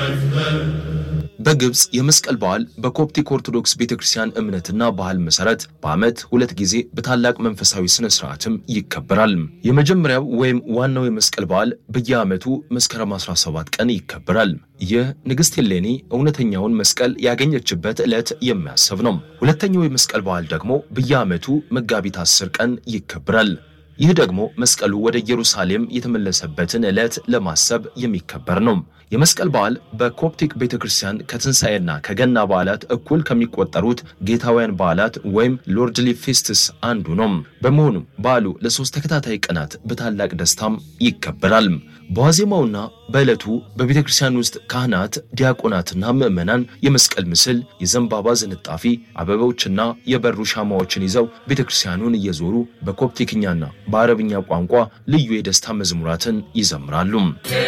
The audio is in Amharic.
በግብፅ የመስቀል በዓል በኮፕቲክ ኦርቶዶክስ ቤተክርስቲያን እምነትና ባህል መሰረት በዓመት ሁለት ጊዜ በታላቅ መንፈሳዊ ስነ ስርዓትም ይከበራል። የመጀመሪያው ወይም ዋናው የመስቀል በዓል በየዓመቱ መስከረም 17 ቀን ይከበራል። ይህ ንግሥት ሄሌኒ እውነተኛውን መስቀል ያገኘችበት ዕለት የሚያስብ ነው። ሁለተኛው የመስቀል በዓል ደግሞ በየዓመቱ መጋቢት 10 ቀን ይከበራል። ይህ ደግሞ መስቀሉ ወደ ኢየሩሳሌም የተመለሰበትን ዕለት ለማሰብ የሚከበር ነው። የመስቀል በዓል በኮፕቲክ ቤተክርስቲያን ከትንሣኤና ከገና በዓላት እኩል ከሚቆጠሩት ጌታውያን በዓላት ወይም ሎርድሊ ፌስትስ አንዱ ነው። በመሆኑም በዓሉ ለሶስት ተከታታይ ቀናት በታላቅ ደስታም ይከበራል። በዋዜማውና በዕለቱ በቤተ ክርስቲያን ውስጥ ካህናት፣ ዲያቆናትና ምዕመናን የመስቀል ምስል፣ የዘንባባ ዝንጣፊ፣ አበቦችና የበሩ ሻማዎችን ይዘው ቤተ ክርስቲያኑን እየዞሩ በኮፕቲክኛና በአረብኛ ቋንቋ ልዩ የደስታ መዝሙራትን ይዘምራሉ።